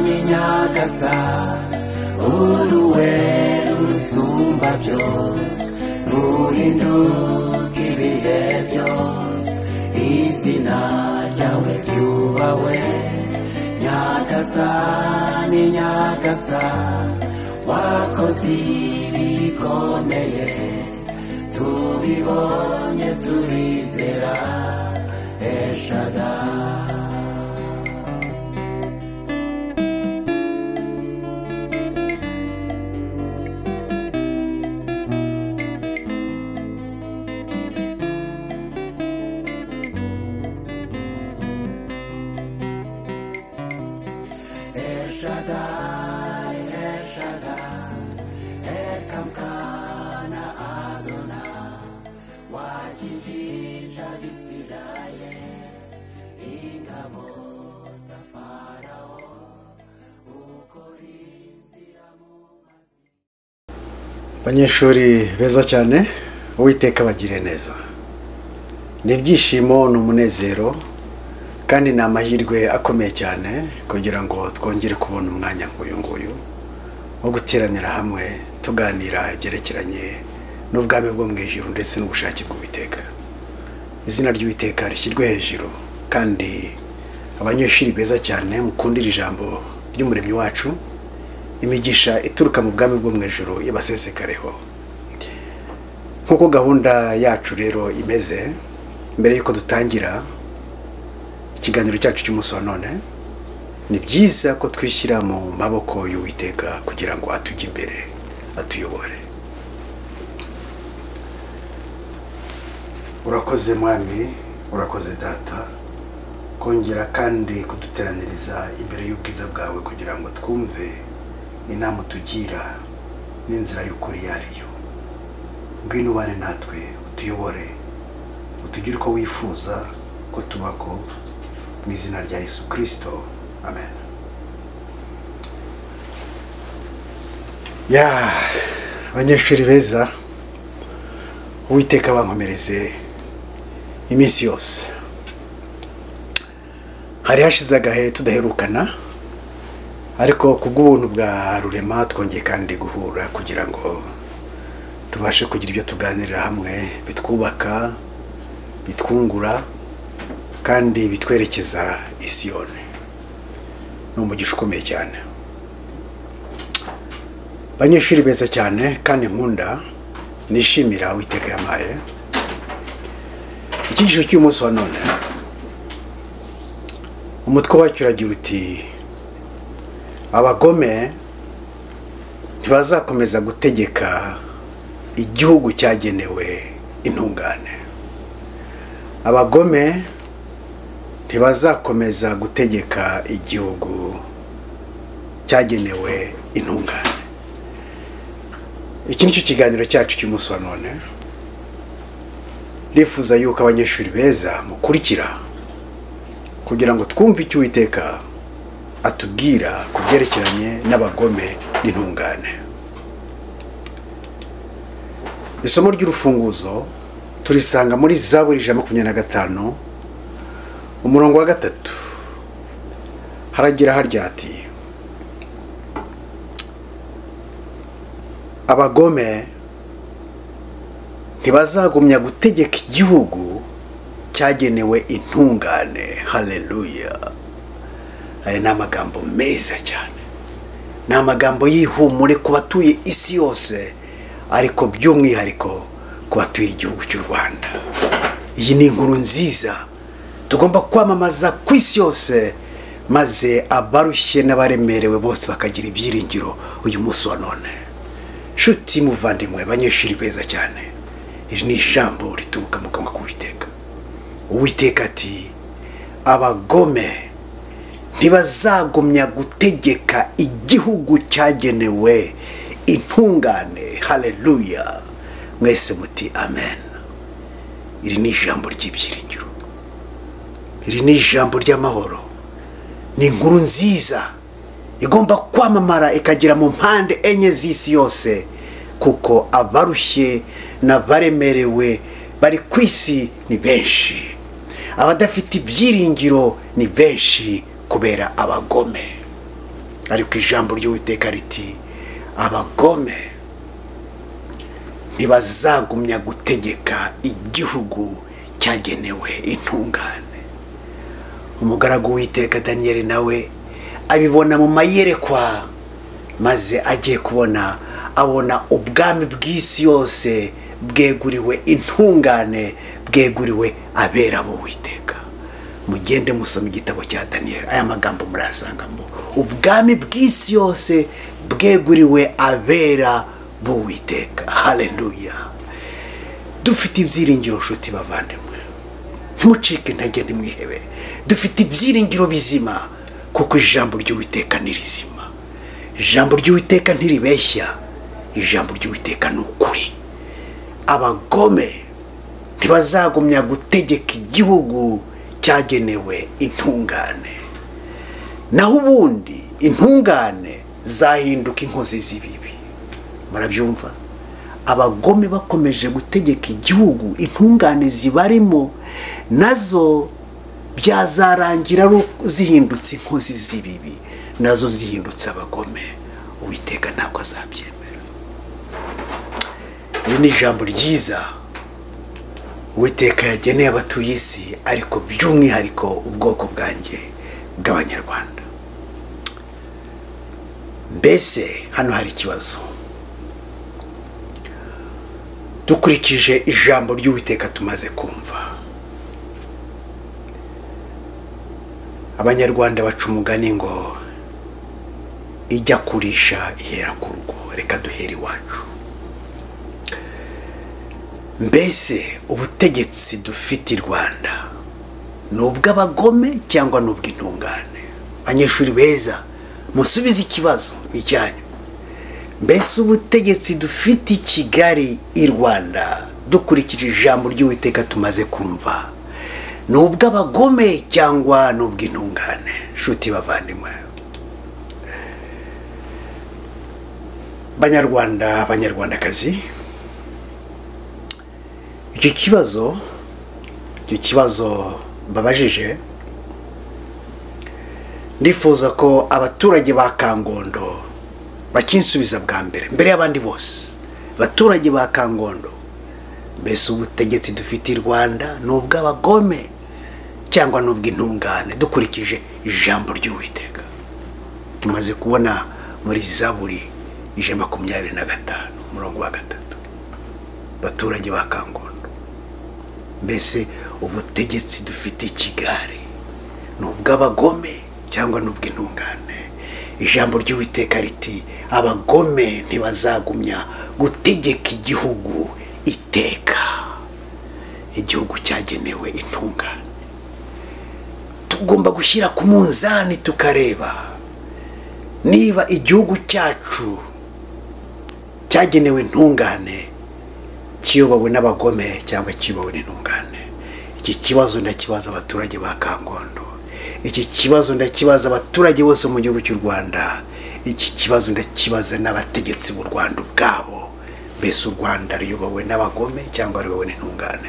ni nyagasa uruwe rusumba byose ruhinduka ibihe byose izina ryawe ryubawe nyagasa ni nyagasa wakoze ibikomeye tubibonye turizera eshadari abanyeshuri beza cyane uwiteka bagire neza ni ibyishimo ni umunezero kandi ni amahirwe akomeye cyane kugira ngo twongere kubona umwanya nk'uyu nguyu wo guteranira hamwe tuganira ibyerekeranye n'ubwami bwo mu ijuru ndetse n'ubushake bw'uwiteka izina ry'uwiteka rishyirwe hejuru kandi abanyeshuri beza cyane mukundira ijambo ry'umuremyi wacu imigisha ituruka mu bwami bwo mu ijoro ibasesekareho nk'uko gahunda yacu rero imeze mbere y'uko dutangira ikiganiro cyacu cy'umunsi wa none ni byiza ko twishyira mu maboko y'uwiteka kugira ngo atujye imbere atuyobore urakoze mwami urakoze data kongera kandi kuduteraniriza imbere y'ubwiza bwawe kugira ngo twumve inama utugira n'inzira y'ukuri iyo ari yo ngwino ubane natwe utuyobore utugire uko wifuza ko tubaho mu izina rya yesu kirisito amen ya abanyeshuri beza uwiteka bankomereze iminsi yose hari hashize agahe tudaherukana ariko ku bw'ubuntu bwa rurema twongeye kandi guhura kugira ngo tubashe kugira ibyo tuganirira hamwe bitwubaka bitwungura kandi bitwerekeza isiyoni ni umugisha ukomeye cyane abanyeshuri beza cyane kandi nkunda nishimira uwiteka yamaye ikigisho cy'umunsi wa none umutwe wacyo uragira uti abagome ntibazakomeza gutegeka igihugu cyagenewe intungane abagome ntibazakomeza gutegeka igihugu cyagenewe intungane iki nicyo kiganiro cyacu cy'umunsi wa none ndifuza yuko abanyeshuri beza mukurikira kugira ngo twumve icyo uwiteka atubwira ku byerekeranye n'abagome n'intungane isomo ry'urufunguzo turisanga muri za buri ijana makumyabiri na gatanu umurongo wa gatatu haragira harya ati abagome ntibazagumya gutegeka igihugu cyagenewe intungane hareruya aya ni amagambo meza cyane ni amagambo y'ihumure ku batuye isi yose ariko by'umwihariko ku batuye igihugu cy'u rwanda iyi ni inkuru nziza tugomba kwamamaza ku isi yose maze abarushye n'abaremerewe bose bakagira ibyiringiro uyu munsi wa none nshuti muvandimwe abanyeshuri beza cyane iri ni ijambo rituruka mu kanwa k'uwiteka uwiteka ati abagome ntibazagumya gutegeka igihugu cyagenewe intungane hareruya mwese muti amen iri ni ijambo ry'ibyiringiro iri ni ijambo ry'amahoro ni inkuru nziza igomba kwamamara ikagera mu mpande enye z'isi yose kuko abarushye n'abaremerewe bari ku isi ni benshi abadafite ibyiringiro ni benshi kubera abagome ariko ijambo ry'uwiteka riti abagome ntibazagumya gutegeka igihugu cyagenewe intungane umugaragu w'iteka daniyeli nawe abibona mu mayerekwa maze agiye kubona abona ubwami bw'isi yose bweguriwe intungane bweguriwe abera b'uwiteka mugende musoma igitabo cya daniyeli aya magambo murayasanga ngo ubwami bw'isi yose bweguriwe abera b'uwiteka hareruya dufite ibyiringiro nshuti bavandimwe ntimucike intege ntimwihebe dufite ibyiringiro bizima kuko ijambo ry'uwiteka ni rizima ijambo ry'uwiteka ntiribeshya ijambo ry'uwiteka ni ukuri abagome ntibazagumya gutegeka igihugu cyagenewe intungane naho ubundi intungane zahinduka inkozi z'ibibi murabyumva abagome bakomeje gutegeka igihugu intungane zibarimo nazo byazarangira ru- zihindutse inkozi z'ibibi nazo zihindutse abagome uwiteka ntabwo azabyemera iri ni ijambo ryiza uwiteka yageneye abatuye isi ariko by'umwihariko ubwoko bwanjye bw'abanyarwanda mbese hano hari ikibazo dukurikije ijambo ry'uwiteka tumaze kumva abanyarwanda baca umugani ngo ijya kurisha ihera ku rugo reka duhere iwacu mbese ubutegetsi dufite i rwanda ni ubw'abagome cyangwa ni ubw'intungane abanyeshuri beza musubize ikibazo ni icyanyu mbese ubutegetsi dufite i kigali i rwanda dukurikije ijambo ry'uwiteka tumaze kumva ni ubw'abagome cyangwa ni ubw'intungane nshuti bavandimwe banyarwanda banyarwandakazi icyo kibazo icyo kibazo mbabajije ndifuza ko abaturage ba kangondo bakinsubiza bwa mbere mbere y'abandi bose abaturage ba kangondo mbese ubutegetsi dufite i rwanda ni ubw'abagome cyangwa ni ubw'intungane dukurikije ijambo ry'uwiteka tumaze kubona muri zaburi ijana makumyabiri na gatanu umurongo wa gatatu abaturage ba kangondo mbese ubutegetsi dufite i kigali ni ubw'abagome cyangwa ni ubw'intungane ijambo ry'uwiteka riti abagome ntibazagumya gutegeka igihugu iteka igihugu cyagenewe intungane tugomba gushyira ku munzani tukareba niba igihugu cyacu cyagenewe intungane kiyobowe n'abagome cyangwa kiyobowe n'intungane iki kibazo ndakibaza abaturage ba kangondo iki kibazo ndakibaza abaturage bose mu gihugu cy'u rwanda iki kibazo ndakibaza n'abategetsi b'u rwanda ubwabo mbese u rwanda ruyobowe n'abagome cyangwa ruyobowe n'intungane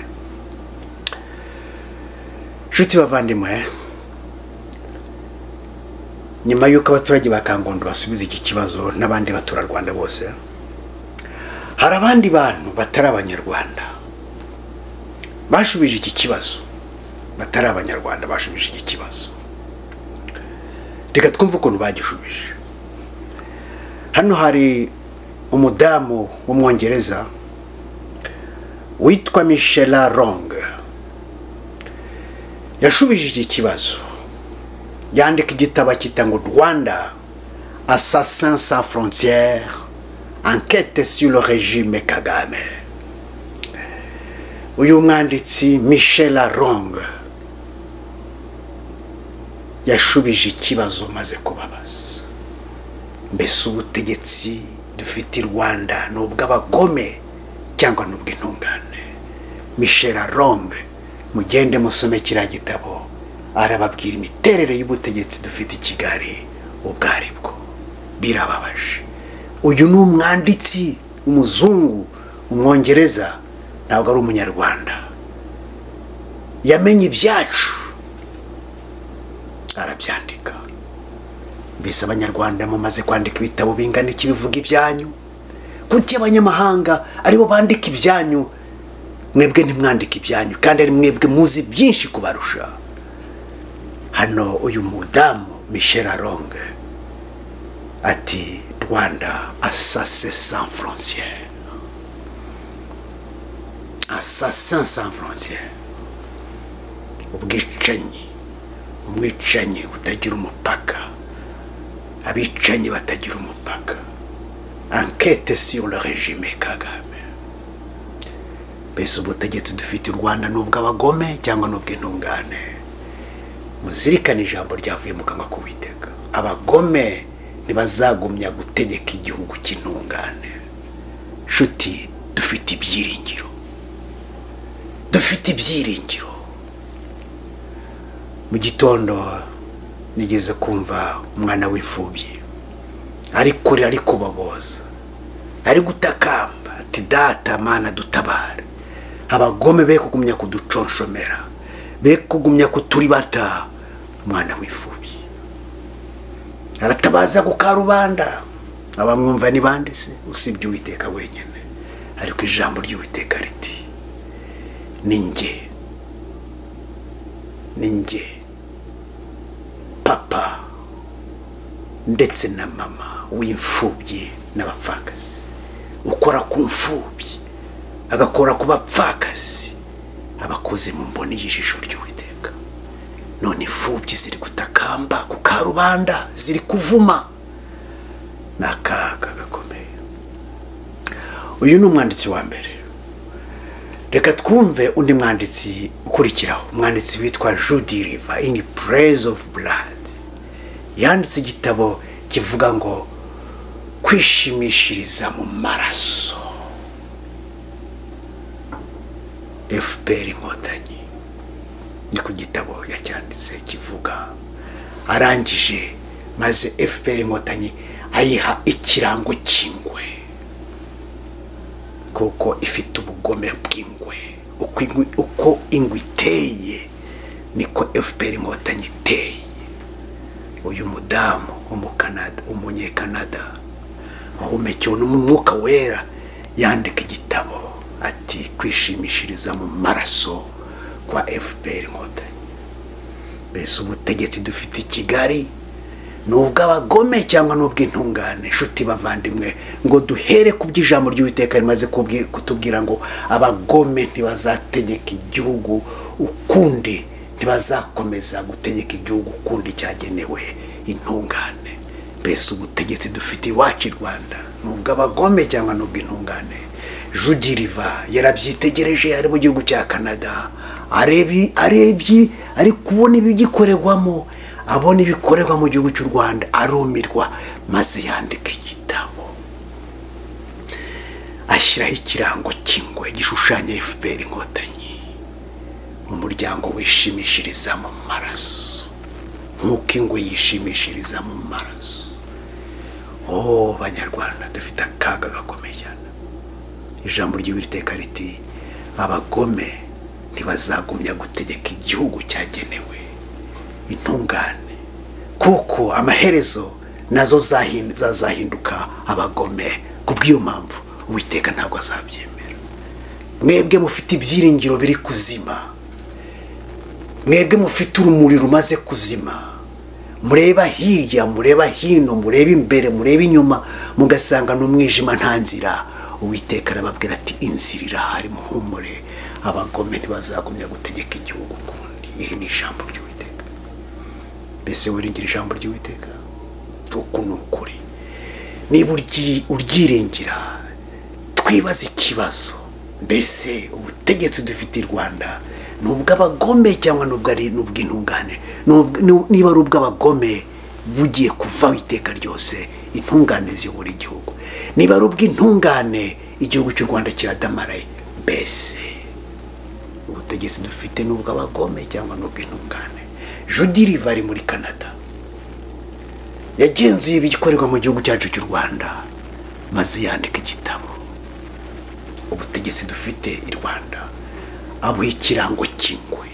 nshuti bavandimwe nyuma y'uko abaturage ba kangondo basubiza iki kibazo n'abandi baturarwanda bose hari abandi bantu batari abanyarwanda bashubije iki kibazo batari abanyarwanda bashubije iki kibazo reka twumve ukuntu bagishubije hano hari umudamu w'umwongereza witwa mishela rong yashubije iki kibazo yandika igitabo akita ngo rwanda assassin sans frontière enquête sur le régime kagame uyu mwanditsi michel rong yashubije ikibazo maze kubabaza mbese ubutegetsi dufite i rwanda ni ubw'abagome cyangwa ni ubw'intungane michel rong mugende musome kiriya gitabo arababwira imiterere y'ubutegetsi dufite i kigali ubwo ari bwo birababaje uyu ni umwanditsi umuzungu umwongereza ntabwo ari umunyarwanda yamenye ibyacu arabyandika mbese abanyarwanda mumaze kwandika ibitabo bingana iki bivuga ibyanyu kuki abanyamahanga aribo bandika ibyanyu mwebwe ntimwandike ibyanyu kandi ari mwebwe muzi byinshi kubarusha hano uyu mudamu michel aronge ati rwanda asase sans frontiere assassin sans frontiere ubwicanyi umwicanyi butagira umupaka abicanyi batagira umupaka ankete sur le regime kagame mbese ubutegetsi dufite u rwanda ni ubw'abagome cyangwa ni ubw'intungane muzirikane ijambo ryavuye mu kanwa k'uwiteka abagome ntibazagumya gutegeka igihugu cy'intungane nshuti dufite ibyiringiro dufite ibyiringiro mu gitondo nigeze kumva umwana w'imfubyi ari kurira ari kubaboza ari gutakamba ati data mana dutabare abagome be kugumya kuduconshomera be kugumya kuturibata umwana w'imfubyi aratabaza ku karubanda abamwumva ni bande se usibye uwiteka wenyine ariko ijambo ry'uwiteka riti ni njye ni njye papa ndetse na mama w'imfubyi n'abapfakazi ukora ku mfubyi agakora ku bapfakazi abakoze mu mboni y'ijisho ry'uwiteka none imfubyi ziri gutakamba ku karubanda ziri kuvuma ni akaga gakomeye uyu ni umwanditsi wa mbere reka twumve undi mwanditsi ukurikiraho umwanditsi witwa judy riva in praise of blood yanditse igitabo kivuga ngo kwishimishiriza mu maraso fpr inkotanyi ni ku gitabo yacyanditse kivuga arangije maze fpr inkotanyi ayiha ikirango cy'ingwe kuko ifite ubugome bw'ingwe uko ingwe- uko ingwe iteye niko fpr inkotanyi iteye uyu mudamu w'umukanada umunyekanada wahumekewe n'umwuka wera yandika igitabo ati kwishimishiriza mu maraso kwa fpr inkotanyi mbese ubutegetsi dufite i kigali ni ubw'abagome cyangwa ni ubw'intungane inshuti bavandimwe ngo duhere ku by'ijambo ry'uwiteka rimaze kubwi- kutubwira ngo abagome ntibazategeka igihugu ukundi ntibazakomeza gutegeka igihugu ukundi cyagenewe intungane mbese ubutegetsi dufite iwacu i rwanda ni ubw'abagome cyangwa ni ubw'intungane judi riva yarabyitegereje ari mu gihugu cya canada arebi- arebye ari kubona ibigikorerwamo abona ibikorerwa mu gihugu cy'u rwanda arumirwa maze yandika igitabo ashyiraho ikirango cy'ingwe gishushanya fpr inkotanyi umuryango wishimishiriza mu maraso nk'uko ingwe yishimishiriza mu maraso oh banyarwanda dufite akaga gakomeye cyane ijambo ry'uwiteka riti abagome ntibazagumya gutegeka igihugu cyagenewe intungane kuko amaherezo nazo zahin- zazahinduka abagome ku bw'iyo mpamvu uwiteka ntabwo azabyemera mwebwe mufite ibyiringiro biri kuzima mwebwe mufite urumuri rumaze kuzima mureba hirya mureba hino mureba imbere mureba inyuma mugasanga n'umwijima nta nzira uwiteka arababwira ati inzira irahari muhumure abagome ntibazagumya gutegeka igihugu ukundi iri ni ijambo ry'uwiteka mbese wiringira ijambo ry'uwiteka uku ni ukuri niba uryi- uryiringira twibaze ikibazo mbese ubutegetsi dufite i rwanda ni ubw'abagome cyangwa ni ubw'ari- ni ubw'intungane Ni ubw- ni- niba ari ubw'abagome bugiye kuvaho iteka ryose intungane ziyobora igihugu niba ari ubw'intungane igihugu cy'u rwanda kiradamaraye mbese ubutegetsi dufite ni ubw'abagome cyangwa ni ubw'intungane judi riva ari muri canada yagenzuye ibikorerwa mu gihugu cyacu cy'u rwanda maze yandika igitabo ubutegetsi dufite i rwanda abuha ikirango cy'ingwe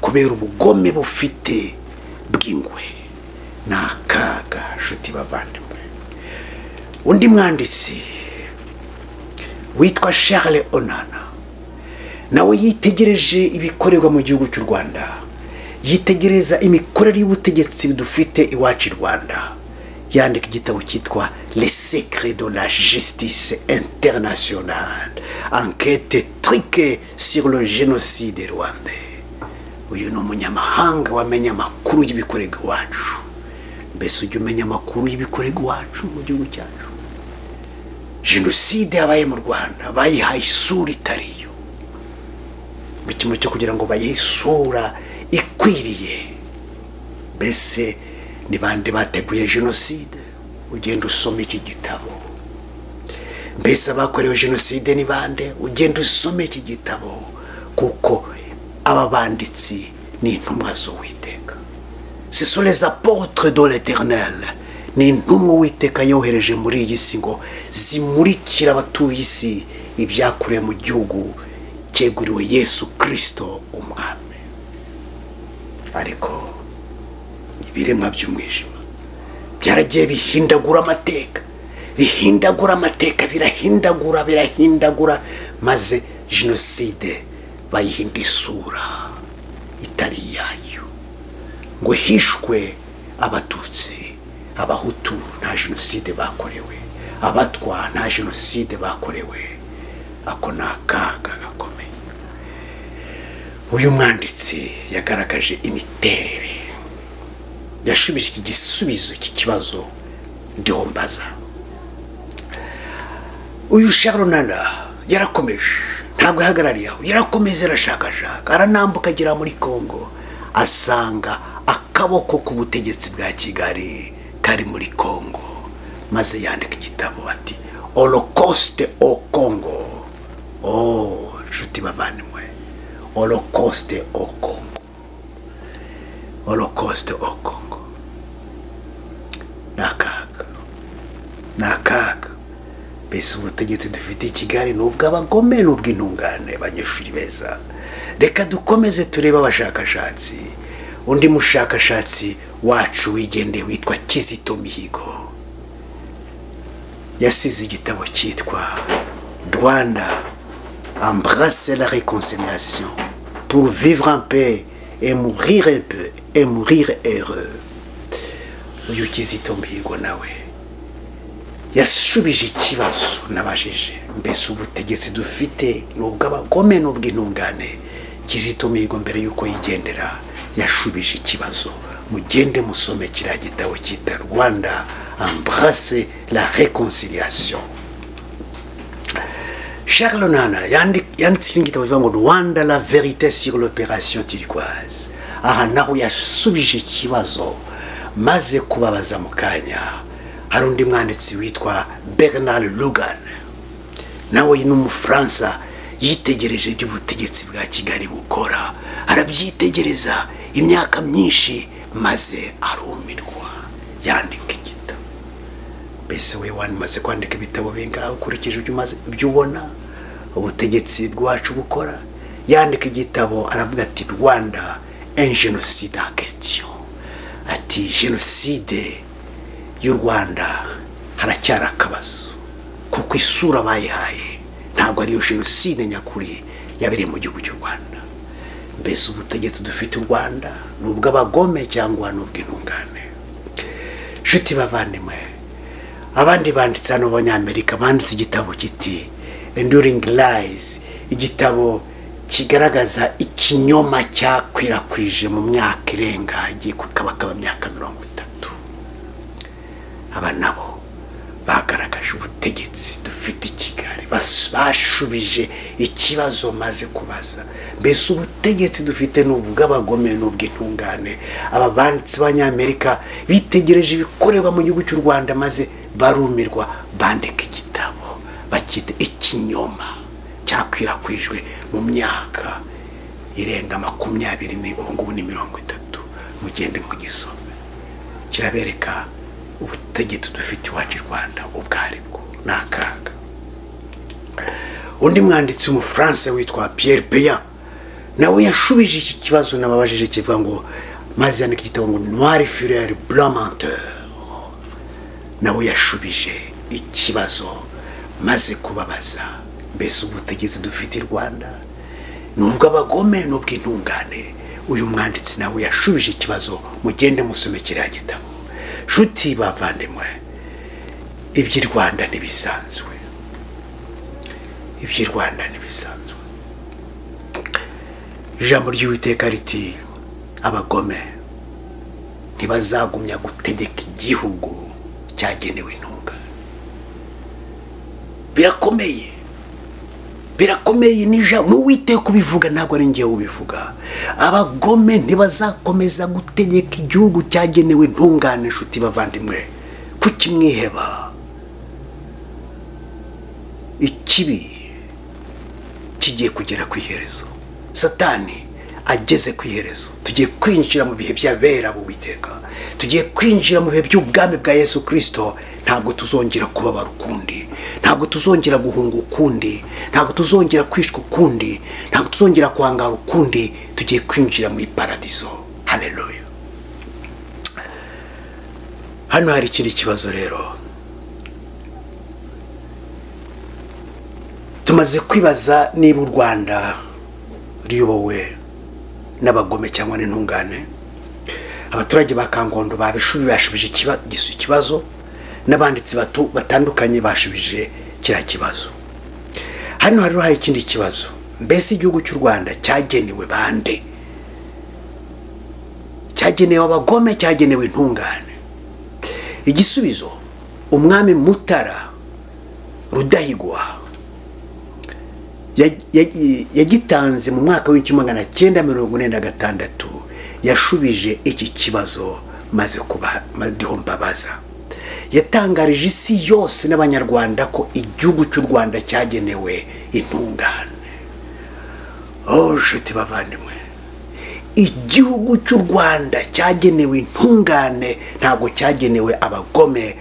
kubera ubugome bufite bw'ingwe ni akaga nshuti bavandimwe undi mwanditsi witwa charles onana nawe yitegereje ibikorerwa mu gihugu cy'u rwanda yitegereza imikorere y'ubutegetsi dufite iwacu i rwanda yandika igitabo cyitwa le secret de la justice internationale enquête trique sur le génocide rwandais uyu ni umunyamahanga wamenya amakuru y'ibikorerwa iwacu mbese ujya umenya amakuru y'ibikorerwa iwacu mu gihugu cyacu jenoside yabaye mu rwanda bayihaye isura itari yo mu kimwe cyo kugira ngo bayihe isura ikwiriye mbese ni bande bateguye jenoside ugenda usoma iki gitabo mbese abakorewe jenoside ni bande ugenda usoma iki gitabo kuko aba banditsi ni intumwa z'uwiteka ce sont les apôtres de l'éternel ni intumwa uwiteka yohereje muri iyi si ngo zimurikire abatuye isi ibyakuriye mu gihugu cyeguriwe yesu kirisito umwami ariko ibiremwa by'umwijima byaragiye bihindagura amateka bihindagura amateka birahindagura birahindagura maze jenoside bayihinda isura itari iyayo ngo hishwe abatutsi abahutu nta jenoside bakorewe abatwa nta jenoside bakorewe ako ni akaga gakomeye uyu mwanditsi yagaragaje imiterere yashubije iki gisubizo cy'ikibazo ndiho mbaza uyu sharonana yarakomeje ntabwo ahagarariye aho yarakomeza arashakashaka aranambuka agera muri congo asanga akaboko k'ubutegetsi bwa kigali kari muri congo maze yandika igitabo ati holocauste o congo oh nshuti bavandimwe holocauste o congo holocauste o congo ni akaga ni akaga mbese ubutegetsi dufite i kigali ni ubw'abagome ni ubw'intungane abanyeshuri beza reka dukomeze turebe abashakashatsi undi mushakashatsi wacu wigendeye witwa kizito mihigo yasize igitabo cyitwa rwanda embrasse la réconciliation pour vivre en paix et mourir un peu et mourir heureux uyu kizito mihigo nawe yasubije ikibazo nabajije mbese ubutegetsi dufite ni ubw'abagome ni ubw'intungane kizito mihigo mbere y'uko yigendera yashubije ikibazo mugende musome kiriya gitabo cyita rwanda embrasse la reconciliation charles nana yanditse ikindi gitabo kivuga ngo rwanda la verite sur l'opération turquoise aha naho yasubije ikibazo maze kubabaza mu kanya hari undi mwanditsi witwa bernard lugan nawe ni umufaransa yitegereje ibyo ubutegetsi bwa kigali bukora arabyitegereza imyaka myinshi maze arumirwa yandika igitabo mbese we wamaze kwandika ibitabo bingahe ukurikije ibyo umaze ibyo ubona ubutegetsi bwacu bukora yandika igitabo aravuga ati rwanda en jenoside en question ati jenoside y'u rwanda haracyari akabazo kuko isura bayihaye ntabwo ariyo jenoside nyakuri yabereye mu gihugu cy'u rwanda mbese ubutegetsi dufite u rwanda ni ubw'abagome cyangwa ni ubw'intungane nshuti bavandimwe abandi banditse hano b'abanyamerika banditse igitabo kiti enduringi rayizi igitabo kigaragaza ikinyoma cyakwirakwije mu myaka irenga igiye kukabakaba imyaka mirongo itanu aba nabo bagaragaje ubutegetsi dufite i kigali bashubije ikibazo maze kubaza mbese ubutegetsi dufite ni ubw'abagome ni ubw'intungane aba banditsi b'abanyamerika bitegereje ibikorerwa mu gihugu cy'u rwanda maze barumirwa bandika igitabo bakita ikinyoma cyakwirakwijwe mu myaka irenga makumyabiri n'ibihumbi ni mirongo itatu mugende mugisome kirabereka ubutegetsi dufite iwacu i rwanda ubwo aribwo ni akaga undi mwanditsi w'umufaransa witwa piyeri peya nawe yashubije iki kibazo n'ababajije kivuga ngo maze yandika igitabo ngo noire furere blamenteur nawe yashubije ikibazo maze kubabaza mbese ubutegetsi dufite i rwanda ni ubw'abagome ni ubw'intungane uyu mwanditsi nawe yashubije ikibazo mugende musome kiriya gitabo nshuti bavandimwe iby'i rwanda ntibisanzwe iby'i rwanda ntibisanzwe ijambo ry'uwiteka riti abagome ntibazagumya gutegeka igihugu cyagenewe intungane birakomeye birakomeye n'ijambo n'uwiteka ubivuga ntabwo ari ngewe ubivuga abagome ntibazakomeza gutegeka igihugu cyagenewe intungane inshuti bavandimwe kukimwiheba ikibi kigiye kugera ku iherezo satani ageze ku iherezo tugiye kwinjira mu bihe by'abera witeka tugiye kwinjira mu bihe by'ubwami bwa yesu kirisito ntabwo tuzongera kubabara ukundi ntabwo tuzongera guhunga ukundi ntabwo tuzongera kwishwa ukundi ntabwo tuzongera kwangara ukundi tugiye kwinjira muri paradizo hareruya hano hari ikindi kibazo rero tumaze kwibaza niba u rwanda ruyobowe n'abagome cyangwa n'intungane abaturage ba kangondo babishubi bashubije ikibazo n'abanditsi bato batandukanye bashubije kiriya kibazo hano hariho hari ikindi kibazo mbese igihugu cy'u rwanda cyagenewe bande cyagenewe abagome cyagenewe intungane igisubizo umwami mutara rudahigwa yagitanze mu mwaka w'igihumbi magana cyenda mirongo ine na gatandatu yashubije iki kibazo maze kuba mbabaza yatangarije isi yose n'abanyarwanda ko igihugu cy'u rwanda cyagenewe intungane oh nshuti bavandimwe igihugu cy'u rwanda cyagenewe intungane ntabwo cyagenewe abagome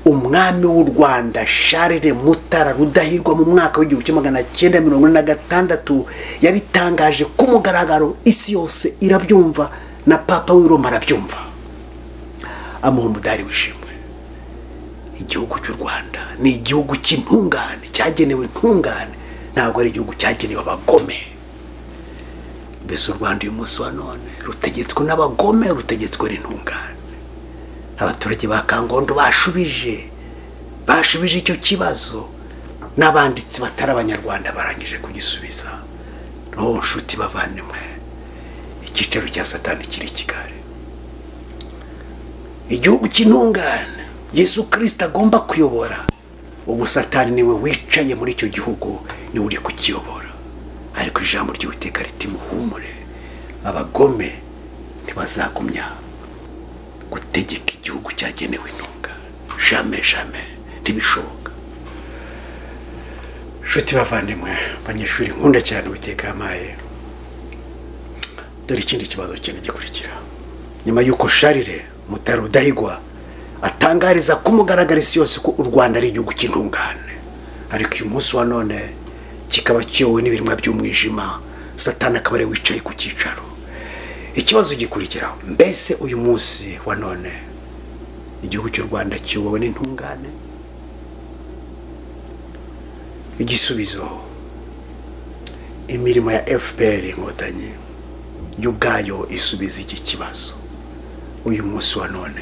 umwami w'u rwanda sharire mutara rudahirwa mu mwaka w'igihumbi kimwe magana cyenda mirongo ine na gatandatu yabitangaje ku mugaragaro isi yose irabyumva na papa w'iroma arabyumva amuha umudari wishimye igihugu cy'u rwanda ni igihugu cy'intungane cyagenewe intungane ntabwo ari igihugu cyagenewe abagome mbese u rwanda uyu munsi wa none rutegetswe n'abagome rutegetswe n'intungane abaturage ba kangondo bashubije bashubije icyo kibazo n'abanditsi batari abanyarwanda barangije kugisubiza n'uwo nshuti bavandimwe icyicaro cya satani kiri i kigali igihugu cy'intungane yesu kirisita agomba kuyobora ubu satani niwe wicaye muri icyo gihugu niwe uri kukiyobora ariko ijambo ry'ubuteka riti muhumure abagome ntibazagumya gutegeka igihugu cyagenewe intunga jame jame ntibishoboka inshuti bavandimwe abanyeshuri nkunda cyane ubuteka yamaye dore ikindi kibazo cyane gikurikira nyuma y'uko sharire mutari udahigwa atangariza kumugaragara isi yose ko u rwanda ari igihugu cy'intungane ariko uyu munsi wa none kikaba kiyowe n'ibirima by'umwijima satana akaba ari wicaye ku cyicaro ikibazo gikurikira mbese uyu munsi wa none igihugu cy'u rwanda kiyobowe n'intungane igisubizo imirimo ya fpr inkotanyi yo ubwayo isubiza iki kibazo uyu munsi wa none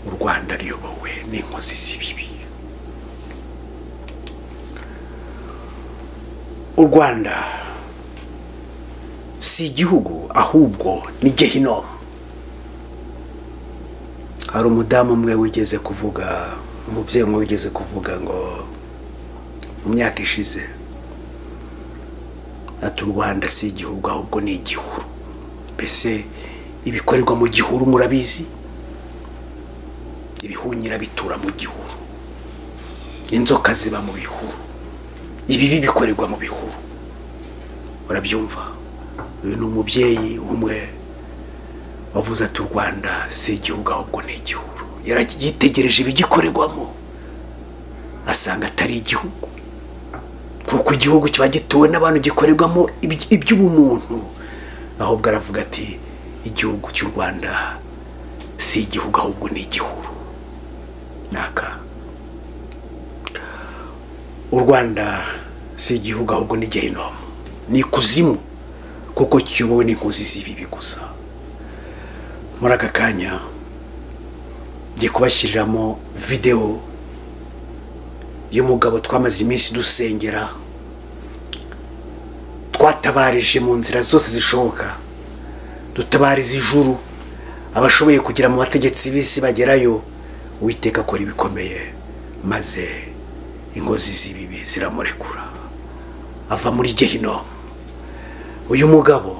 u rwanda ruyobowe n'inkozi z'ibibi u rwanda si igihugu ahubwo ni gehinomu hari umudamu umwe wigeze kuvuga umubyeyi umwe wigeze kuvuga ngo mu myaka ishize ati u rwanda si igihugu ahubwo ni igihuru mbese ibikorerwa mu gihuru murabizi ibihunyira bitura mu gihuru inzoka ziba mu bihuru ibibi bikorerwa mu bihuru urabyumva uyu ni umubyeyi umwe wavuze ati u rwanda si igihugu ahubwo ni igihuru yitegereje ibigikorerwamo asanga atari igihugu kuko igihugu kiba gituwe n'abantu gikorerwamo iby'ubumuntu ahubwo aravuga ati igihugu cy'u rwanda si igihugu ahubwo ni igihuru naka u rwanda si igihugu ahubwo ni gehinomu ni ikuzimu kuko kiyobowe n'inkozi z'ibibi gusa muri aka kanya ngiye kubashyiriramo videwo y'umugabo twamaze iminsi dusengera twatabarije mu nzira zose zishoboka dutabariza ijuru abashoboye kugera mu bategetsi b'isi bagerayo uwiteka akora ibikomeye maze ingozi z'ibibi ziramurekura ava muri gehinomu uyu mugabo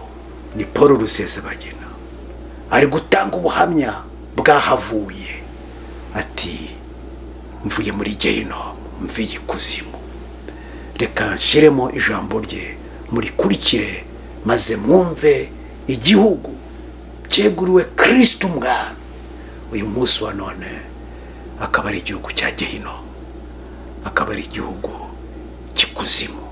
ni paul rusesabagina ari gutanga ubuhamya bwahavuye ati mvuye muri gehinomu mvuye ikuzimu reka nshyiremo ijambo rye murikurikire maze mwumve igihugu cyeguriwe kirisiti umwami uyu munsi wa none akaba ari igihugu cya gehinomu akaba ari igihugu cy'ikuzimu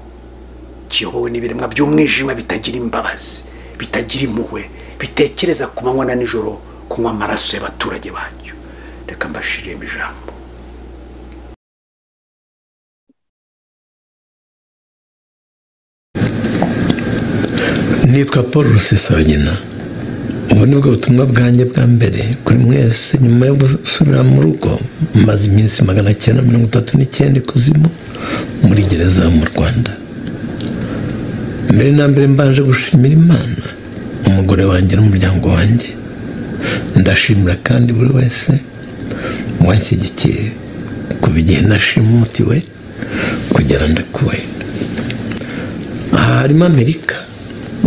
kiyobowe n'ibiremwa by'umwijima bitagira imbabazi bitagira impuhwe bitekereza ku manywa na nijoro kunywa amaraso y'abaturage bacyo reka mbashiremo ijambo nitwa paul rusesabagina ubu ni bwo butumwa bwanjye bwa mbere kuri mwese nyuma yo gusubira mu rugo maze iminsi magana cyenda mirongo itatu n'icyenda ikuzimu muri gereza mu rwanda mbere na mbere mbanje gushimira imana umugore wanjye n'umuryango wanjye ndashimira kandi buri wese wanshyigikiye kuva igihe nashima umuti we kugera ndakuwe aha harimo amerika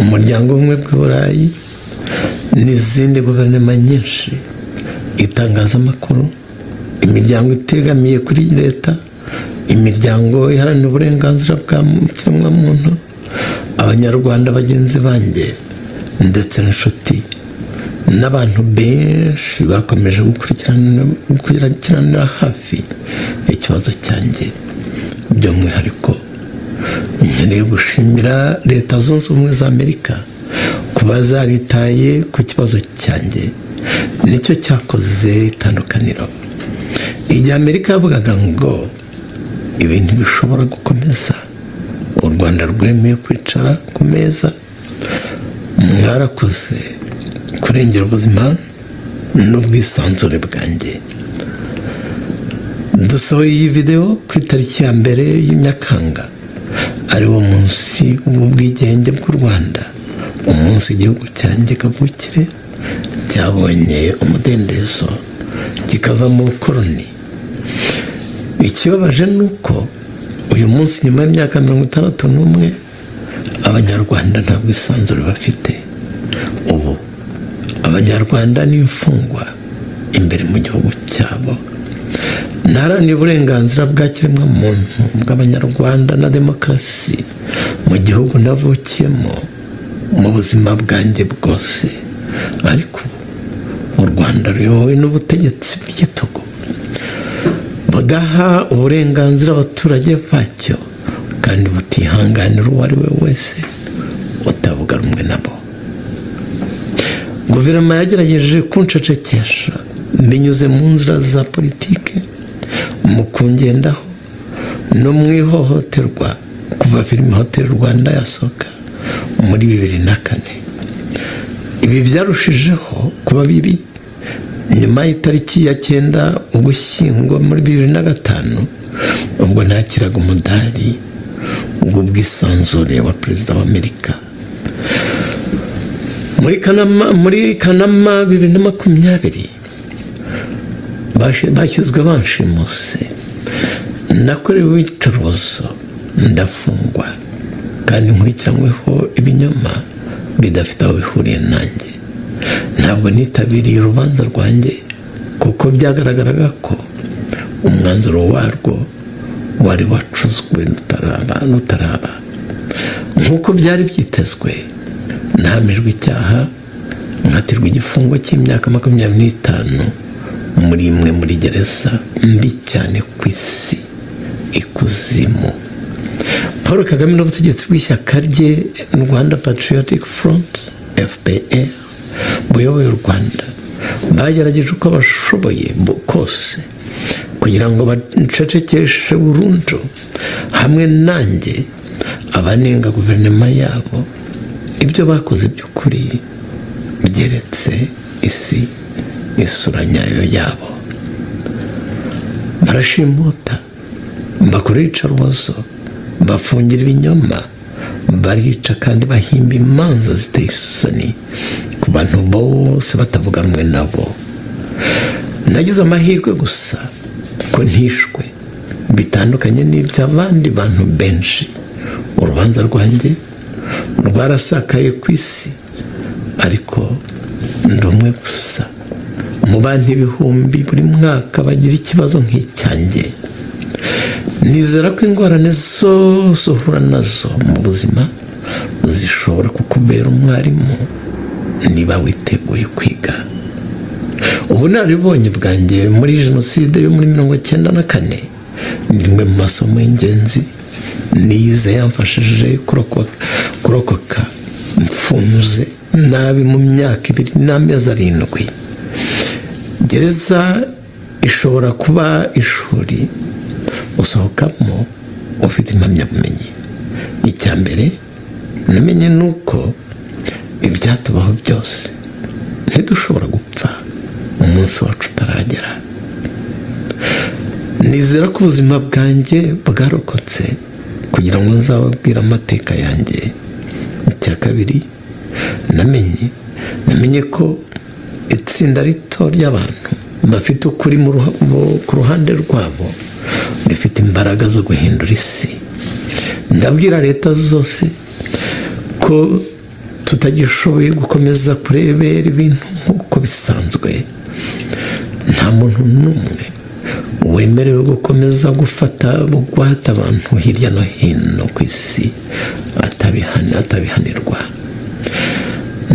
umuryango umwe bw'iburayi n'izindi guverinoma nyinshi itangazamakuru imiryango itegamiye kuri leta imiryango iharanira uburenganzira bwa kiremwamuntu abanyarwanda bagenzi banjye ndetse n'inshuti n'abantu benshi bakomeje gukurikiranira hafi ikibazo cyanjye by'umwihariko nkeneye gushimira leta zunze ubumwe za amerika kuba zaritaye ku kibazo cyanjye nicyo cyakoze itandukaniro igihe amerika yavugaga ngo ibintu bishobora gukomeza u rwanda rwemeye kwicara ku meza mwarakoze kurengera ubuzima n'ubwisanzure bwanjye dusohoye iyi videwo ku itariki ya mbere y'imyakanga ariwo munsi w'ubwigenge bw'u rwanda umunsi igihugu cyanjye kavukire cyabonye umudendezo kikava mu bukoroni ikibabaje ni uko uyu munsi nyuma y'imyaka mirongo itandatu n'umwe abanyarwanda ntabwo isanzure bafite ubu abanyarwanda n'imfungwa imbere mu gihugu cyabo ntaharanira uburenganzira bwa kiremwamuntu bw'abanyarwanda na demokarasi mu gihugu navukiyemo mu buzima bwanjye bwose ariko u rwanda ruyobowe n'ubutegetsi bw'igitugu budaha uburenganzira abaturage bacyo kandi butihanganira uwo ari we wese utavuga rumwe nabo guverinoma yagerageje kunshecekesha binyuze mu nzira za politike mu kungendaho no mu ihohoterwa kuva filime hoteli rwanda yasohoka muri bibiri na kane ibi byarushijeho kuba bibi nyuma y'itariki ya cyenda ugushyingo muri bibiri na gatanu ubwo nakiraga umudari ubwo bwisanzure wa perezida wa amerika muri kanama bibiri na makumyabiri bashyizwe banshimuse nakorewe iyicarubozo ndafungwa kandi nkurikiranyweho ibinyoma bidafite aho bihuriye nanjye ntabwo nitabiriye urubanza rwanjye kuko byagaragaraga ko umwanzuro warwo wari wacuzwe n'utaraba nk'uko byari byitezwe ntamijwe icyaha nkatirwa igifungo cy'imyaka makumyabiri n'itanu muri imwe muri gereza mbi cyane ku isi ikuzimu paul kagame n'ubutegetsi bw'ishyaka rye rwanda patriotic front fpr buyoboye u rwanda bagerageje uko bashoboye kose kugira ngo bacecekeshe burundu hamwe nanjye abanenga guverinoma yabo ibyo bakoze by'ukuri byeretse isi isura nyayo yabo barashimuta bakora iyicarubozo bafungira ibinyoma barica kandi bahimba imanza ziteye isoni ku bantu bose batavuganwe nabo nagize amahirwe gusa ko ntishwe bitandukanye n'iby'abandi bantu benshi urubanza rwanjye rwarasakaye ku isi ariko ndi umwe gusa mu bantu ibihumbi buri mwaka bagira ikibazo nk'icyanjye nizera ko ingorane zose uhura nazo mu buzima zishobora kukubera umwarimu niba witeguye kwiga ubunararibonye bwanjye muri jenoside yo muri mirongo icyenda na kane ni rimwe mu masomo y'ingenzi nize yamfashije kurokoka mfunze nabi mu myaka ibiri n'amezi arindwi gereza ishobora kuba ishuri usohokamo ufite impamyabumenyi icya mbere namenye ni uko ibyatubaho byose ntidushobora gupfa umunsi wacu utaragera nizera ko ubuzima bwanjye bwarokotse kugira ngo nzababwire amateka yanjye icya kabiri namenye namenye ko itsinda rito ry'abantu bafite ukuri ku ruhande rwabo rifite imbaraga zo guhindura isi ndabwira leta zose ko tutagishoboye gukomeza kurebera ibintu nk'uko bisanzwe nta muntu n'umwe wemerewe gukomeza gufata bugwate abantu hirya no hino ku isi atabihanirwa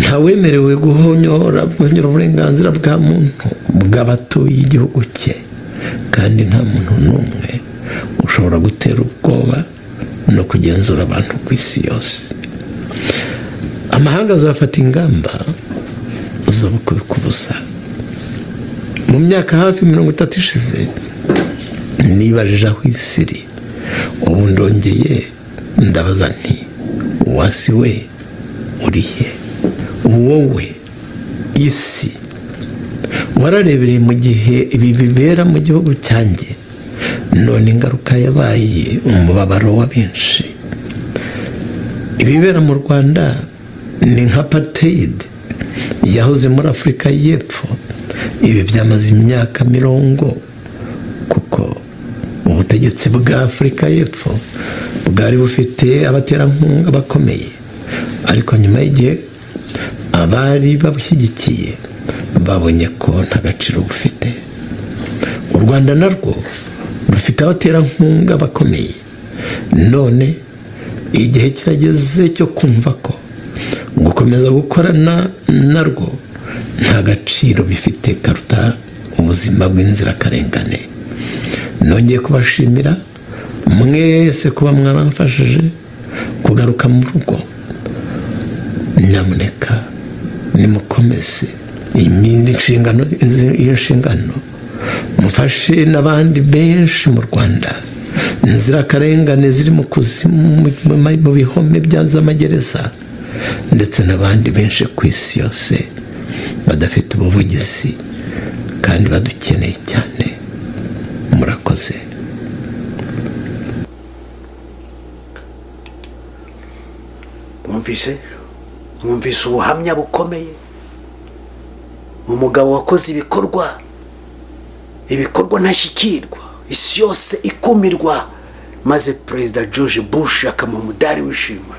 nta wemerewe guhonyora uburenganzira bwa muntu bw'abatuye igihugu cye kandi nta muntu n'umwe ushobora gutera ubwoba no kugenzura abantu ku isi yose amahanga azafata ingamba zo kubikubuza mu myaka hafi mirongo itatu ishize nibajije aho isi iri ubu ndongeye ndabaza nti wasi we uri he wowe isi wararebereye mu gihe ibi bibera mu gihugu cyanjye none ingaruka yabaye umubabaro wa benshi ibibera mu rwanda ni nka pateyidi yahoze muri afurika y'epfo ibi byamaze imyaka mirongo kuko ubutegetsi bwa afurika y'epfo bwari bufite abaterankunga bakomeye ariko nyuma y'igihe abari babushyigikiye babonye ko nta gaciro bufite u rwanda narwo rufite abaterankunga bakomeye none igihe kirageze cyo kumva ko gukomeza gukorana narwo nta gaciro bifite karuta ubuzima bw'inzirakarengane nongeye kubashimira mwese kuba mwaramfashije kugaruka mu rugo nyamuneka nimukomeze iyo nshingano mufashe n'abandi benshi mu rwanda inzirakarengane ziri mu kuzimu mu bihome by'amagereza ndetse n'abandi benshi ku isi yose badafite ubuvugizi kandi badukeneye cyane murakoze mwumvise mwumvise ubuhamya bukomeye umugabo wakoze ibikorwa ibikorwa ntashyikirwa isi yose ikumirwa maze perezida george bush akamuha umudari wishima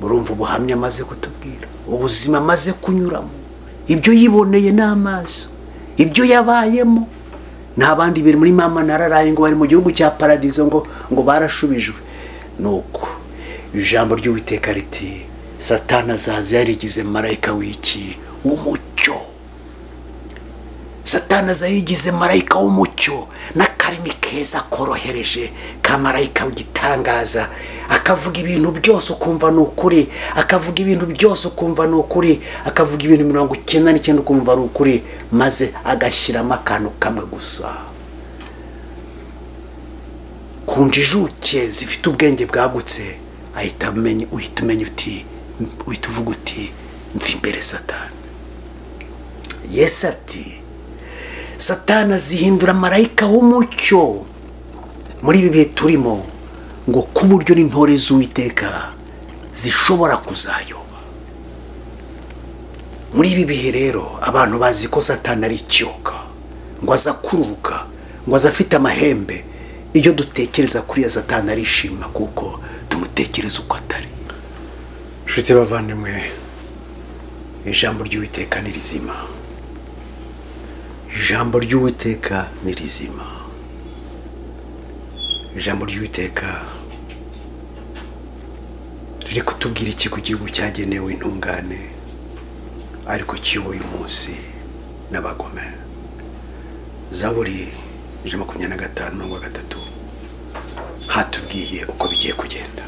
murumva ubuhamya amaze kutubwira ubuzima amaze kunyuramo ibyo yiboneye n'amaso ibyo yabayemo nta bandi biri muri mama nararaye ngo bari mu gihugu cya paradizo ngo ngo barashubijwe ni uko ijambo ry'uwiteka riti satana azaza yarigize marayika w'iki w'umucyo satana zayigize marayika w'umucyo n'akarimi keza korohereje ka marayika w'igitangaza akavuga ibintu byose ukumva ni ukuri akavuga ibintu byose ukumva ni ukuri akavuga ibintu mirongo icyenda n'icyenda ukumva ni ukuri maze agashyiramo akantu kamwe gusa ku ijuke zifite ubwenge bwagutse ahita amenya uhita umenya uti uhita uvuga uti mva imbere satana yesi ati satana azihindura marayika w'umucyo muri ibi bihe turimo ngo ku buryo n'intore z'uwiteka zishobora kuzayoba muri ibi bihe rero abantu bazi ko satana ari ikiyoka ngo aza kururuka ngo aza afite amahembe iyo dutekereza kuri iyo satana arishima kuko tumutekereza uko atari inshuti bavandimwe ijambo ry'uwiteka ni rizima ijambo ry'uwiteka ni rizima ijambo ry'uwiteka riri kutubwira iki ku gihugu cyagenewe intungane ariko kiyoboye umunsi n'abagome zaburi ijana makumyabiri na gatanu mirongo gatatu hatubwiye uko bigiye kugenda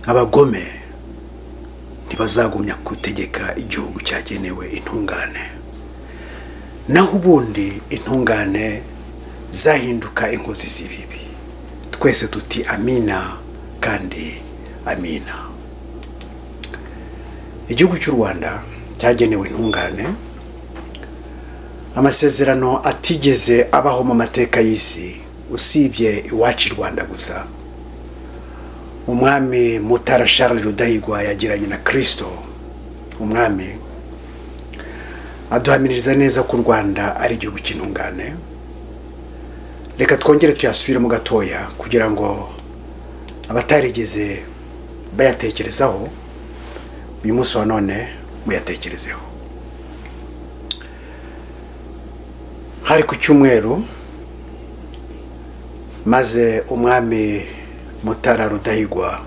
abagome ntibazagumya gutegeka igihugu cyagenewe intungane naho ubundi intungane zahinduka inkozi z'ibibi twese tuti amina kandi amina igihugu cy'u rwanda cyagenewe intungane amasezerano atigeze abaho mu mateka y'isi usibye iwacu i rwanda gusa umwami mutara Charles rudahigwa yagiranye na kirisito umwami aduhamiririza neza ko u rwanda ari igihugu cy'intungane reka twongere tuyasubiremo gatoya kugira ngo abatarigeze bayatekerezaho uyu munsi wa none muyatekerezeho hari ku cyumweru maze umwami mutara rudahigwa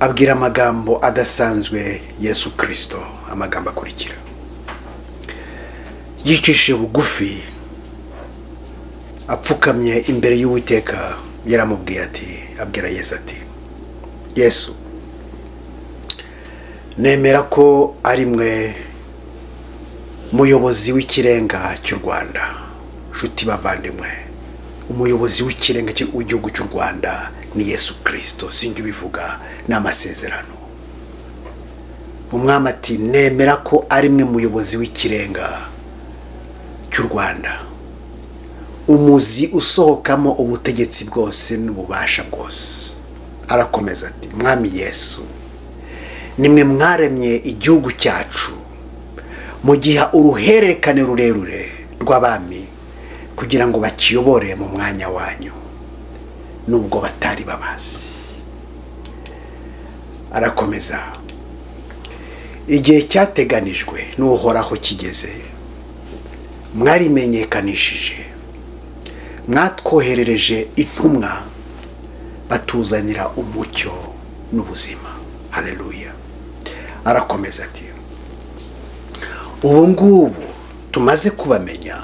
abwira amagambo adasanzwe yesu kirisito amagambo akurikira yicishije bugufi apfukamye imbere y'uwiteka yaramubwiye ati abwira yesu ati yesu nemera ko ari mwe muyobozi w'ikirenga cy'u rwanda nshuti bavandimwe umuyobozi w'ikirenga w'igihugu cy'u rwanda ni yesu kirisito sinjye ubivuga ni amasezerano umwami ati nemera ko ari mwe muyobozi w'ikirenga cy'u rwanda umuzi usohokamo ubutegetsi bwose n'ububasha bwose arakomeza ati mwami yesu nimwe mwaremye igihugu cyacu mu gihe uruhererekane rurerure rw'abami kugira ngo bakiyobore mu mwanya wanyu nubwo batari babazi arakomeza igihe cyateganijwe n'uhoraho kigeze mwarimenyekanishije mwatwoherereje intumwa batuzanira umucyo n'ubuzima hareruya arakomeza ati ubu ngubu tumaze kubamenya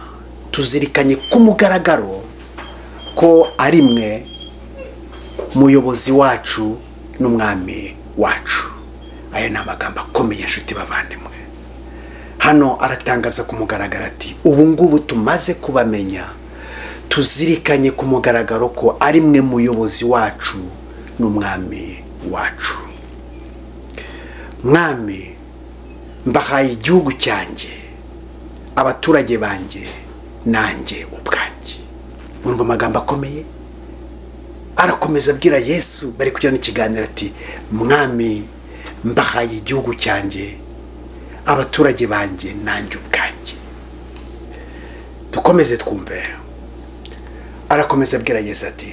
tuzirikanye k'umugaragaro ko ari mwe muyobozi wacu n'umwami wacu aya ni amagambo akomeye inshuti bavandimwe hano aratangaza ku mugaragaro ati ubu ngubu tumaze kubamenya tuzirikanye ku mugaragaro ko ari mwe muyobozi wacu n'umwami wacu mwami mbahaye igihugu cyanjye abaturage banjye nanjye ubwanjye mwumva amagambo akomeye arakomeza abwira yesu bari kugirana ikiganiro ati mwami mbahaye igihugu cyanjye abaturage banjye nanjye ubwanjye dukomeze twumve arakomeza abwira yesu ati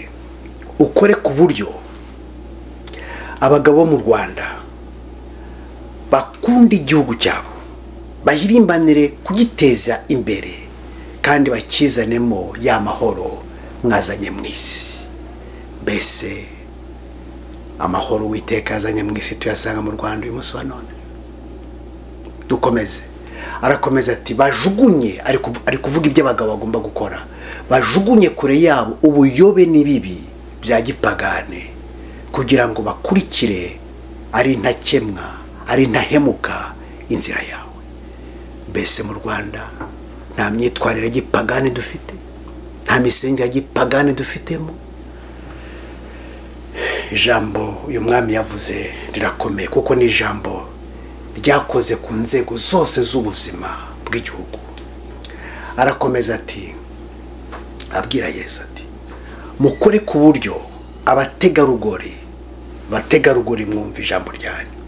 ukore ku buryo abagabo bo mu rwanda bakunda igihugu cyabo bahirimbanire kugiteza imbere kandi bakizanemo ya mahoro mwazanye mu isi mbese amahoro witeka azanye mu isi tuyasanga mu rwanda uyu munsi wa none dukomeze arakomeza ati bajugunye ari kuv- ari kuvuga ibyo abagabo bagomba gukora bajugunye kure yabo ubuyobe n'ibibi bya gipagane kugira ngo bakurikire ari ntakemwa ari ntahemuka inzira yawe mbese mu rwanda nta myitwarire ya gipagane dufite nta misengere ya gipagane dufitemo ijambo uyu mwami yavuze rirakomeye kuko ni ijambo ryakoze ku nzego zose z'ubuzima bw'igihugu arakomeza ati abwira yesu ati mukore ku buryo abategarugori bategarugori mwumva ijambo ryanyu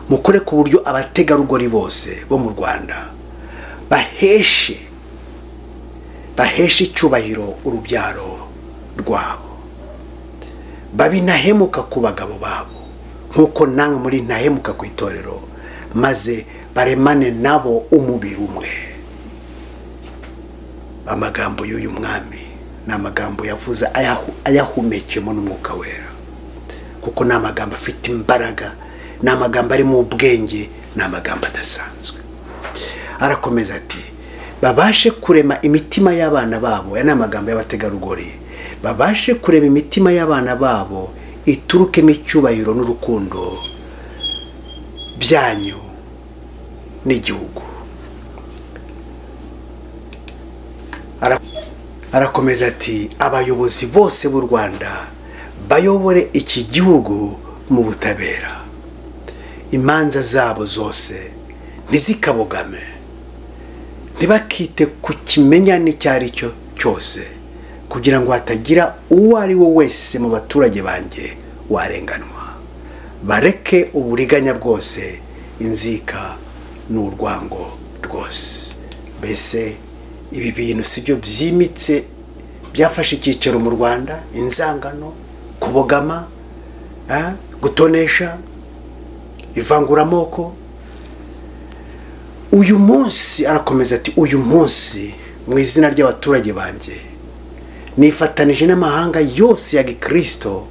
mukore ku buryo abategarugori bose bo mu rwanda baheshe baheshe icyubahiro urubyaro rwabo babinahemuka ku bagabo babo nk'uko namwe muri ntahemuka ku itorero maze baremane nabo umubiri umwe amagambo y'uyu mwami ni amagambo yavuze ayahu- ayahumekeyemo n'umwuka wera kuko ni amagambo afite imbaraga ni amagambo arimo ubwenge ni amagambo adasanzwe arakomeza ati babashe kurema imitima y'abana babo aya ni amagambo y'abategarugori babashe kurema imitima y'abana babo iturukemo icyubahiro n'urukundo byanyu n'igihugu Ara- arakomeza ati abayobozi bose b'u rwanda bayobore iki gihugu mu butabera imanza zabo zose ntizikabogame ntibakite ku kimenyane icyo ari cyo cyose kugira ngo hatagira uwo ari we wese mu baturage banjye warenganwa bareke uburiganya bwose inzika n'urwango rwose mbese ibi bintu si byo byimitse byafashe icyicaro mu rwanda inzangano kubogama ah, gutonesha ivanguramoko uyu munsi arakomeza ati uyu munsi mu izina ry'abaturage banjye nifatanije n'amahanga yose ya gikirisito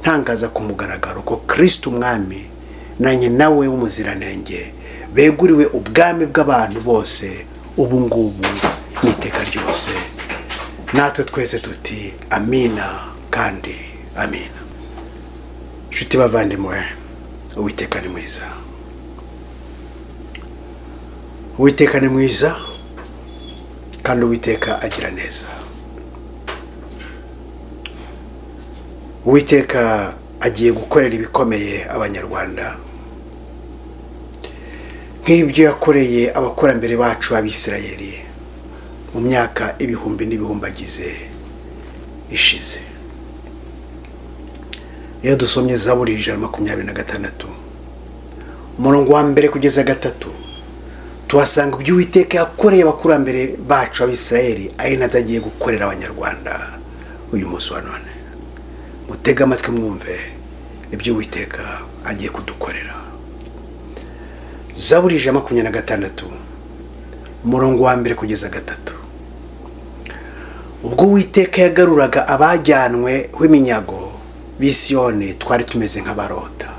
ntangaza ku mugaragaro ko kirisito umwami nanjye nawe w'umuziranenge beguriwe ubwami bw'abantu bose ubu ngubu n'iteka ryose natwe twese tuti amina kandi amina inshuti bavandimwe uwiteka ni mwiza uwiteka ni mwiza kandi uwiteka agira neza uwiteka agiye gukorera ibikomeye abanyarwanda nk'ibyo yakoreye abakurambere bacu abisirayeli mu myaka ibihumbi n'ibihumbagize ishize iyo dusomye zaburi ijana na makumyabiri na gatandatu umurongo wa mbere kugeza gatatu tuhasanga ibyo uwiteka yakoreye abakurambere bacu abisirayeli ari nabyo agiye gukorera abanyarwanda uyu munsi wa none mutege amatwi mwumve ibyo uwiteka agiye kudukorera zaburi ijana na makumyabiri na gatandatu umurongo wa mbere kugeza gatatu ubwo uwiteka yagaruraga abajyanwe w'iminyago bisiyoni twari tumeze nk'abarota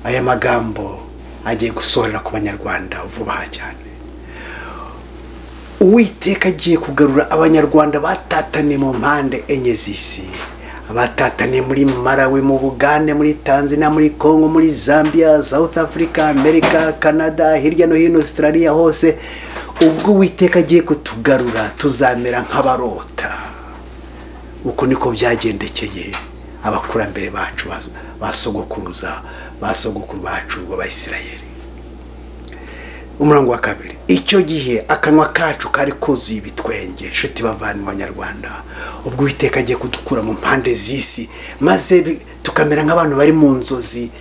aya magambo agiye gusohorera ku banyarwanda vuba aha cyane uwiteka agiye kugarura abanyarwanda batataniye mu mpande enye z'isi abatataniye muri marawe mu bugande muri tanzania muri congo muri zambia south africa amerika canada hirya no hino australia hose ubwo uwiteka agiye kutugarura tuzamera nk'abarota uko niko byagendekeye abakurambere bacu bas- ba sogokuruza ba sogokuru bacu b'abayisirayeli umurongo wa kabiri icyo gihe akanwa kacu kari kuzuye ibitwenge inshuti bavana abanyarwanda ubwo uwiteka agiye kudukura mu mpande z'isi maze bi- tukamera nk'abantu bari mu nzozi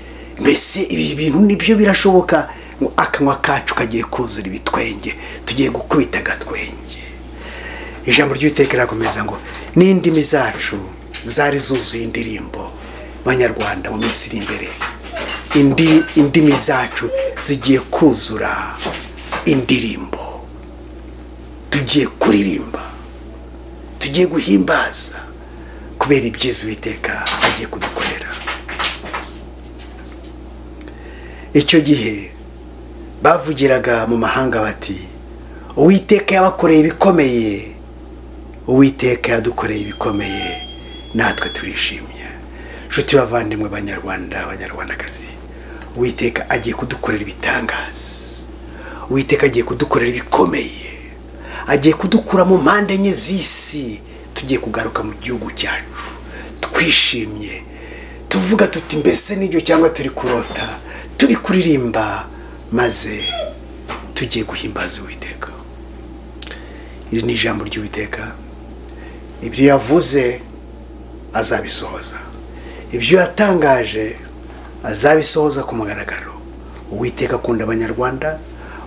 mbese ibi bintu nibyo birashoboka ngo akanwa kacu kagiye kuzura ibitwenge tugiye gukubita agatwenge ijambo ry'uwiteka rirakomeza ngo n'indimi zacu zari zuzuye indirimbo banyarwanda mu minsi iri imbere Indi- indimi zacu zigiye kuzura indirimbo tugiye kuririmba tugiye guhimbaza kubera ibyiza uwiteka agiye kudukorera icyo gihe bavugiraga mu mahanga bati uwiteka yabakoreye ibikomeye uwiteka yadukoreye ibikomeye natwe turishimye nshuti bavandimwe banyarwanda abanyarwandakazi uwiteka agiye kudukorera ibitangaza uwiteka agiye kudukorera ibikomeye agiye kudukura mu mpande enye z'isi tugiye kugaruka mu gihugu cyacu twishimye tuvuga tuti mbese n'ibyo cyangwa turi kurota turi kuririmba maze tugiye guhimbaza uwiteka iri ni ijambo ry'uwiteka ibyo yavuze azabisohoza ibyo yatangaje azabisohoza ku mugaragaro uwiteka akunda abanyarwanda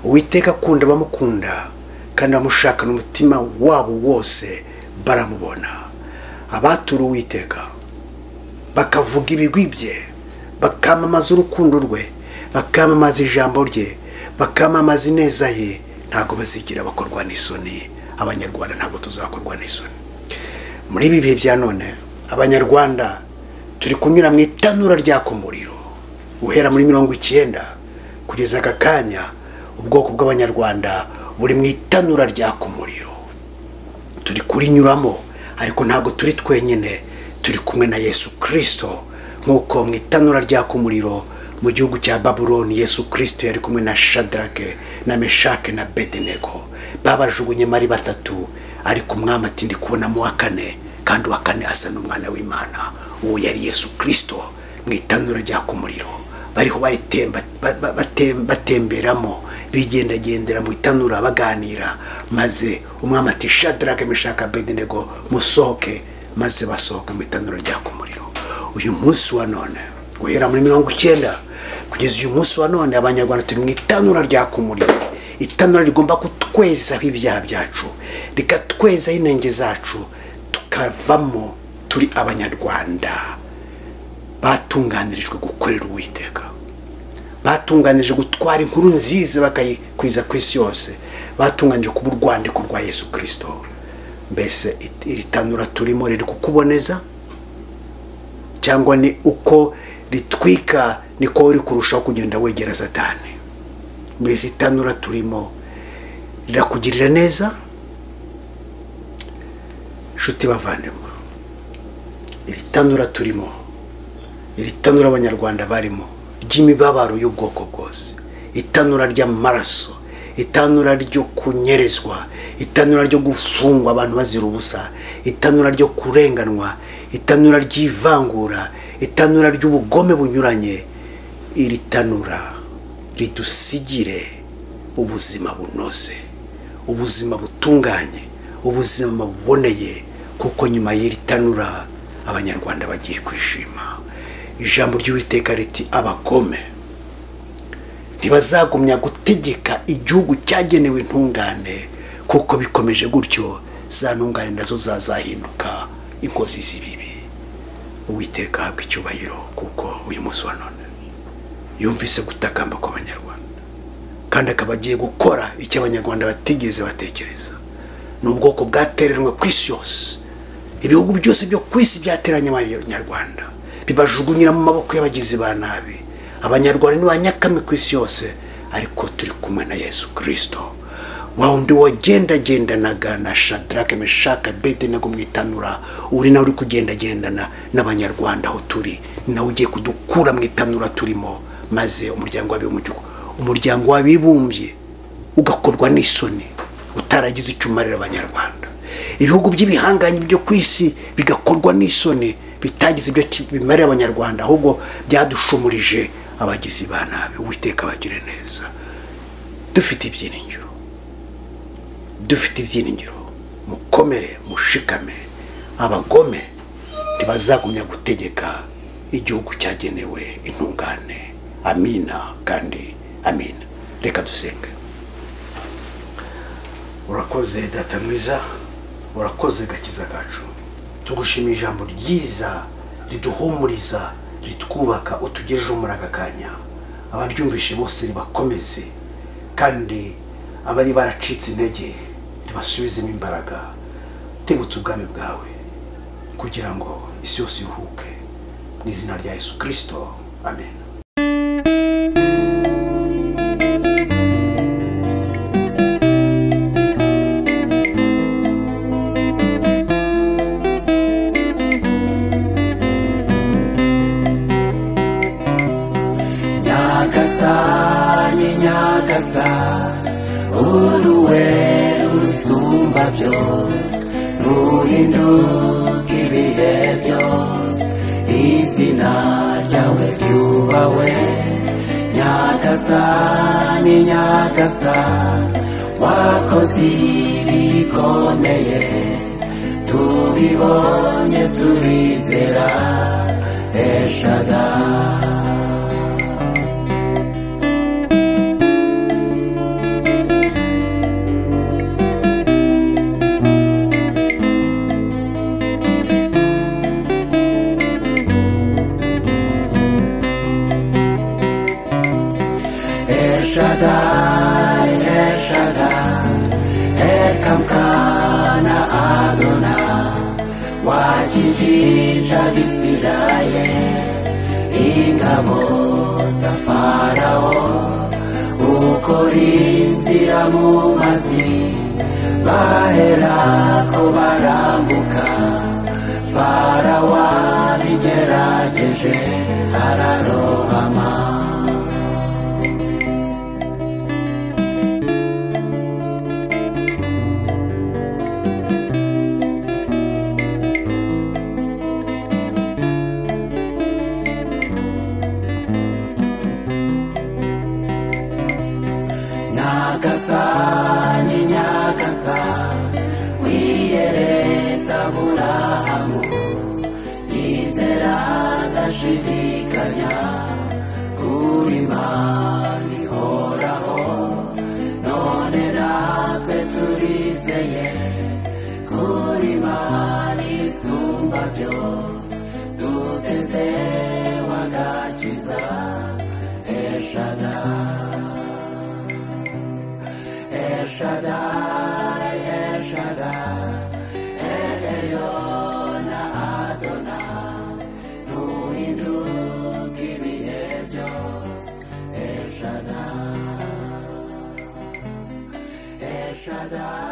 uwiteka akunda abamukunda kandi abamushaka n'umutima wabo wose baramubona abatura uwiteka bakavuga ibigwi bye bakamamaza urukundo rwe bakamamaza ijambo rye bakamamaza ineza ye ntabwo bazigira bakorwa n'isoni abanyarwanda ntabwo tuzakorwa n'isoni muri ibi bihe bya none abanyarwanda turi kunyura mu itanura ryaka umuriro guhera muri mirongo icyenda kugeza aka kanya ubwoko bw'abanyarwanda buri mu itanura ryaka umuriro turi kurinyuramo ariko ntabwo turi twenyine turi kumwe na yesu kirisito nk'uko mu itanura ryaka umuriro mu gihugu cya babuloni yesu kirisito yari kumwe na shadarake na meshake na bedenego babajugunye ari batatu ariko umwami ati ndi kubonamo uwa kane kandi uwa kane asa n'umwana w'imana uwo yari yesu kirisito mu itanura ryaka umuriro bariho baritemba- ba- ba- batem- batemberamo bigendagendera mu itanura baganira maze umwami ati shadarake meshaka bedenego musohoke maze basohoka mu itanura ryaka umuriro uyu munsi wa none guhera muri mirongo icyenda kugeza uyu munsi wa none abanyarwanda turi mu itanura ryaka umuriro itanura rigomba kutwezaho ibyaha byacu rikatwezaho inenge zacu tukavamo turi abanyarwanda batunganirijwe gukorera uwiteka batunganije gutwara inkuru nziza bakayikwiza ku isi yose batunganije kuba urwandiko rwa yesu kirisito mbese it- iri tanura turimo riri kukuboneza cyangwa ni uko ritwika niko uri kurushaho kugenda wegera satani mbese itanura turimo rirakugirira neza nshuti bavandimwe iri tanura turimo iri tanura abanyarwanda barimo ry'imibabaro y'ubwoko bwose itanura ry'amaraso itanura ryo kunyerezwa itanura ryo gufungwa abantu bazira ubusa itanura ryo kurenganwa itanura ry'ivangura itanura ry'ubugome bunyuranye iri tanura ridusigire ubuzima bunoze ubuzima butunganye ubuzima buboneye kuko nyuma y'iri tanura abanyarwanda bagiye kwishima ijambo ry'uwiteka riti abagome ntibazagumya gutegeka igihugu cyagenewe intungane kuko bikomeje gutyo za ntungane nazo zazahinduka inkozi z'ibibi uwiteka ahabwa icyubahiro kuko uyu munsi wa none yumvise gutakamba kw'abanyarwanda kandi akaba agiye gukora icyo abanyarwanda batigeze batekereza ni ubwoko bwatereranywe ku isi yose ibihugu byose byo ku isi byateranye abanyarwanda bibajugunyira mu maboko y'abagizi ba nabi abanyarwanda ni ba nyakame ku isi yose ariko turi kumwe na yesu kirisito wa wundi wagendagendanaga na shadarake meshaka bedenego mu itanura uri nawe uri kugendagendana n'abanyarwanda aho turi ni nawe ugiye kudukura mu itanura turimo maze umuryango w'abibumbye umuryango w'abibumbye ugakorwa n'isoni utaragize icyo umarira abanyarwanda ibihugu by'ibihangange byo ku isi bigakorwa n'isoni bitagize ibyo ki- bimarira abanyarwanda ahubwo byadushumurije abagizi ba nabi uwiteka bagire neza dufite ibyiringiro dufite ibyiringiro mukomere mushikame abagome ntibazagumya gutegeka igihugu cyagenewe intungane amina kandi amina reka dusenge urakoze data mwiza urakoze gakiza kacu tugushimiye ijambo ryiza riduhumuriza ritwubaka utugejejeho muri aka kanya abaryumvishe bose ribakomeze kandi abari baracitse intege ribasubizemo imbaraga tegutse ubwami bwawe kugira ngo isi yose iruhuke mu izina rya yesu kirisito amen mukuru we rusumba byose ruhinduka ibihe byose izina ryawe ryubahwe nyagasani nyagasani wakoze ibikomeye tubibonye turizera eshadari Shaddai, El Shaddai, Elkamkana Adonai, wakijisha Bisirayeli, ingabo za Farao, ukora inzira mu mazi, baherako barambuka, Farao abigerageje ararohama. nyagasani nyagasani wiyereza burahamu yizera adashidikanya kuri mani ihoraho none natwe turizeye kuri mani isumba byose duteze wagakiza eshadari El Shaddai, El Shaddai, El Elyon Adonai, Nuhinduk ibihe byose, El Shaddai, El Shaddai.